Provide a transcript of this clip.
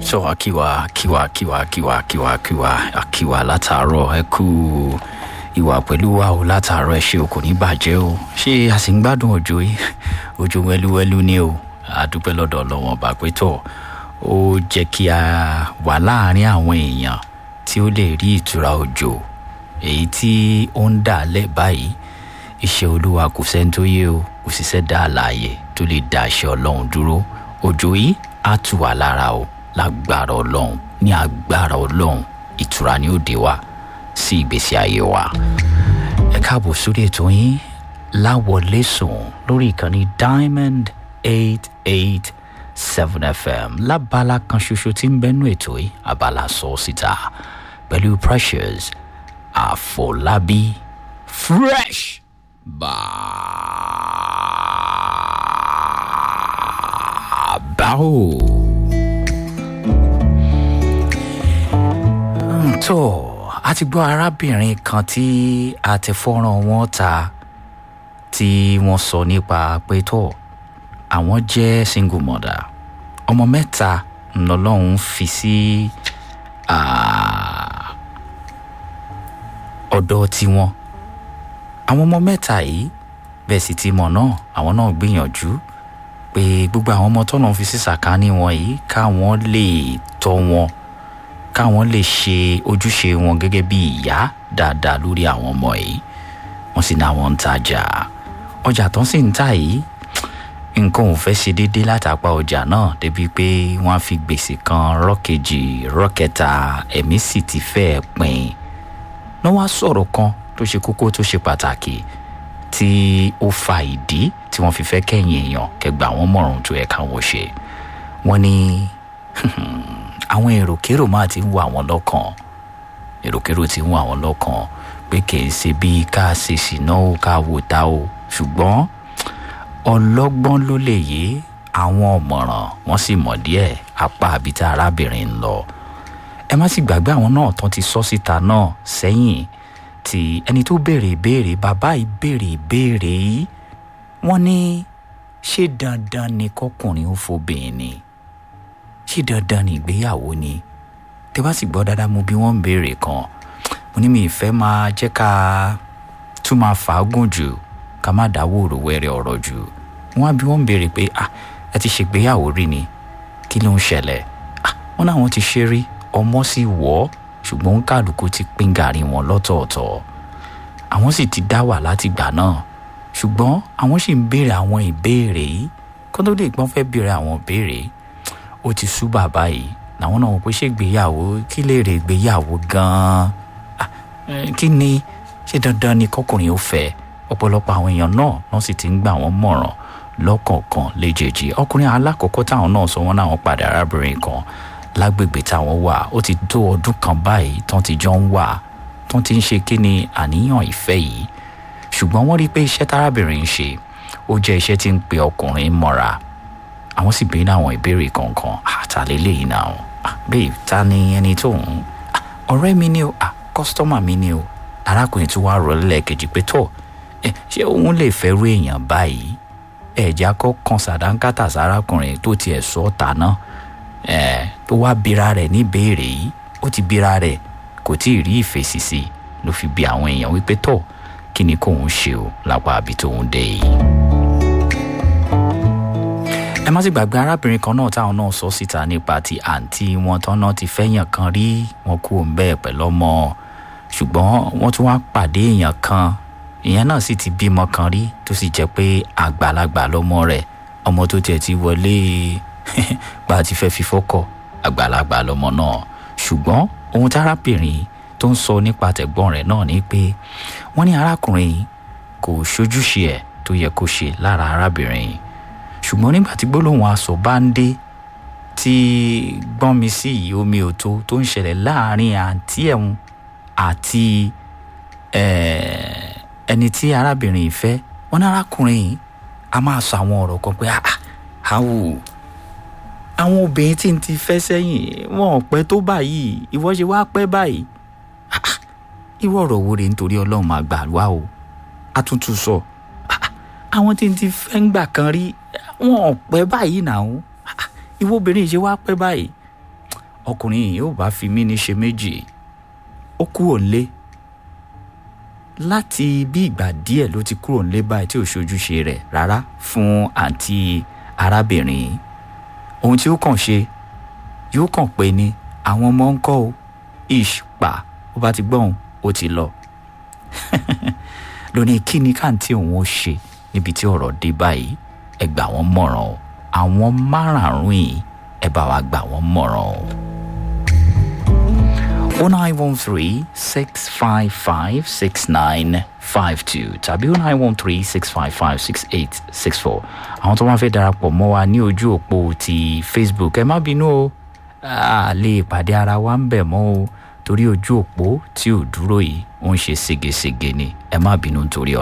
so akíwa kíwa kíwa kíwa kíwa kíwa akíwa látàárọ̀ ẹ kú ìwà pẹ̀lú wa o látàárọ̀ ẹ ṣe o kò ní bàjẹ́ o ṣé a sì ń gbádùn òjò yìí òjò wẹ́lúwẹ́lú ni o àdúpẹ́ lọ́dọ̀ ọlọ́wọ́n ọba pé tọ̀ ó jẹ́ kí a wà láàárín àwọn èèyàn tí ó lè rí ìtura òjò èyí tí ó ń dà lẹ̀ báyìí iṣẹ́ olúwa kò sẹ́ni tó yé o kò sì sẹ́dá àlàyé tó lè dá iṣẹ́ ọlọ́run dúró òjò yìí á tù wá lára o lágbára ọlọ́run ní agbára ọlọ́run ìtura ni ó dé wa sí ìgbésí ayé wa. ẹ káàbọ̀ sórí ètò yín láwọlé sùn lórí ìkànnì diamond eight eight seven fm lábala kan ṣoṣo tí ń bẹnu ètò yìí abala sọ síta pẹ̀lú precious àfọlábí fresh bàbáwò. tó a ti gbọ́ arábìnrin kan tí a ti fọ́nrán wọn ta tí wọ́n sọ nípa pé tó àwọn jẹ́ single mother ọmọ mẹ́ta ńlọlọ́run fi sí ọ̀dọ̀ tiwọn àwọn ọmọ mẹ́ta yìí bẹ́ẹ̀ sì ti mọ̀ náà àwọn náà gbìyànjú pé gbogbo àwọn ọmọ tọ́nà fi sí sàkání wọn yìí káwọn lè tọ́ wọn káwọn lè ṣe ojúṣe wọn gẹ́gẹ́ bí ìyá dáadáa lórí àwọn ọmọ yìí wọ́n sì ní àwọn ń tajà ọjà tó ń sì ń tà yìí nǹkan ò fẹ́ ṣe déédé látàpá ọjà náà débi pé wọ́n á fi gbèsè kan rọ́kejì rọ́kẹta ẹ̀mí sì ti fẹ́ pin ní wọ́n á sọ̀rọ̀ kan tó ṣe kókó tó ṣe pàtàkì tí ó fa ìdí tí wọ́n fi fẹ́ kẹ́yìn èèyàn kẹgbà wọ́n mọ̀ràn tó yẹ káwọn ṣe wọ́n ní àwọn èròkérò máa ti ń wọ àwọn lọ́kàn èròkérò ti ń wọ àwọn lọ́kàn pé kì í ṣe bí ká ṣe ṣìná o ká wò ta o ṣùgbọ́n ọlọ́gbọ́n ló lè yé àwọn ọ̀mọ̀ràn wọ́n sì mọ̀ díẹ̀ apá àbí tá arábìnrin ń lọ ẹ má sì gbàgbé àwọn náà tán ti sọ síta náà sẹ́yìn tí ẹni tó béèrè ìbéèrè bàbá yìí béèrè ìbéèrè yìí wọ́n ní ṣé dandan ni kọkùnrin ó fobìnrin ni ṣé dandan ni ìgbéyàwó ni tẹ bá sì gbọ́ dáadáa mo bí wọ́n ń béèrè kan mo ní mi ìfẹ́ máa jẹ́ ká tún máa fàágùn jù ká má dáwọ́ òròwẹ́rẹ́ ọ̀rọ̀ jù wọ́n á bí wọ́n ń béèrè pé ah ẹ ti ṣègbéyàwó rí ni kí ló ń ṣẹlẹ̀ ah wọ́n náà wọ́n ti ṣe rí ọmọ sì wọ́ ṣùgbọ́n kálukú ti pín gàrí wọn lọ́tọ̀ọ̀tọ̀ àwọn sì ti dá wà láti gbà náà ṣùgbọ́n àwọn sì ń béèrè àwọn ìbéèrè yìí kó tó lè gbọ́n fẹ́ béèrè àwọn ìbéèrè ó ti sú bàbá yìí làwọn náà wọ́n pé ṣé ìgbéyàwó kí lè rè ìgbéyàwó gan-an kí ni ṣé dandan ni kọkùnrin ó fẹ́ ọ̀pọ̀lọpọ̀ àwọn èèyàn náà wọ́n sì ti ń gbà wọ́n mọ̀ràn lọ́kọ̀ọ̀kan léjèèjì ọkùnrin alákọ̀ọ́kọ́ táwọn náà sọ wọ́n náà wọ́n padà arábìnrin kan lágbègbè táwọn wà ó ti tó ọdún kan báyìí tán ti jọ ń wà tán ti ń ṣe kí ni àníyàn ìfẹ́ yìí ṣùgbọ́n wọ́n rí i pé iṣẹ́ tárábìnrin ń ṣe ó jẹ́ iṣẹ́ tí ń pe ọkùnrin mọ́ra àwọn sì béèrè àwọn ìbéèrè kọ̀ọ̀kan àtàlélẹ̀ yìí náà babe ta ni ẹni tó ń ọ̀rẹ́ mi ni o kọ́sítọ́mà mi ni o arákùnrin tí wàá rọ̀ lẹ́ẹ̀kejì pé tó ṣé òun lè fẹ́ rú èèyàn báyìí ẹ̀já kọ́ kan sàdánkátà sárákùnrin tó tiẹ̀ sọ ọ́ tà náà ẹ tó wá bira rẹ níbèrè yìí ó ti bira rẹ kò tí ì rí ìfèsì sí ló fi bi àwọn èèyàn wípé tọ kí ni kóun ṣe o lápá àbí tóun dé yìí. ẹ má sì gbàgbé arábìnrin kan náà táwọn náà sọ síta nípa ti àǹtí wọn tán náà ti fẹ́yàn kan rí wọn kú òun bẹ́ẹ̀ pẹ̀lú ọmọ ṣùgbọ́n wọ́n tún wá pàdé èèyàn kan ìyẹn náà sì ti bímọ kan rí tó sì jẹ́ pé àgbàlagbà lọ́mọ rẹ̀ ọmọ tó tiẹ̀ ti wọlé gba ti fẹ́ fi fọ́kọ̀ àgbàlagbà lọmọ náà ṣùgbọ́n ohun tí arábìnrin tó ń sọ nípa tẹ̀gbọ́n rẹ̀ náà ni pé wọ́n ní arákùnrin kò ṣojúṣe ẹ̀ tó yẹ kó ṣe lára arábìnrin ṣùgbọ́n nígbà tí gbólóhùn aṣọ bá ń dé tí gbọ́n mi sí yìí omi òtó tó ń ṣẹlẹ̀ láàrin àǹtí ẹ̀hún àti ẹni tí arábìnrin fẹ́ wọ́n ní arákùnrin a máa sọ àwọn ọ̀rọ̀ kan pé àwò àwọn obìnrin tí n ti fẹ́ sẹ́yìn wọn ò pẹ́ tó báyìí ìwọ ṣe wá pẹ́ báyìí ìwọ ọ̀rọ̀ wo rèé nítorí ọlọ́run máa gbà wá o àtúntò sọ àwọn tí n ti fẹ́ ń gbà kan rí wọn ò pẹ́ báyìí náà ìwọ obìnrin ṣe wá pẹ́ báyìí ọkùnrin yìí ò bá fi mí ní ṣe méjì ó kúrò nílé láti bí ìgbà díẹ̀ ló ti kúrò nílé báyìí tí ò ṣojúṣe rẹ̀ rárá fún àǹtí arábìnrin yìí ohun tí ó kàn ṣe yóò kàn pé ní àwọn ọmọ ń kọ́ o ish pa ó bá ti gbọ́n ó ti lọ lónìí kí ni káàntì òun ó ṣe níbi tí ọ̀rọ̀ dé báyìí ẹ gbà wọ́n mọ̀ràn o àwọn márààrún yìí ẹ bá wa gbà wọ́n mọ̀ràn o. 0913-655-6952 tàbí 0913-655-6864 àwọn tó máa fẹ́ darapọ̀ mọ́ wa ní ojú òpó ti facebook ẹ má bínú o a lè pàdé ara wa ń bẹ̀ mọ́ o torí ojú òpó tí ò dúró yìí ó ń ṣe ségesège ni ẹ má bínú nítorí ọ.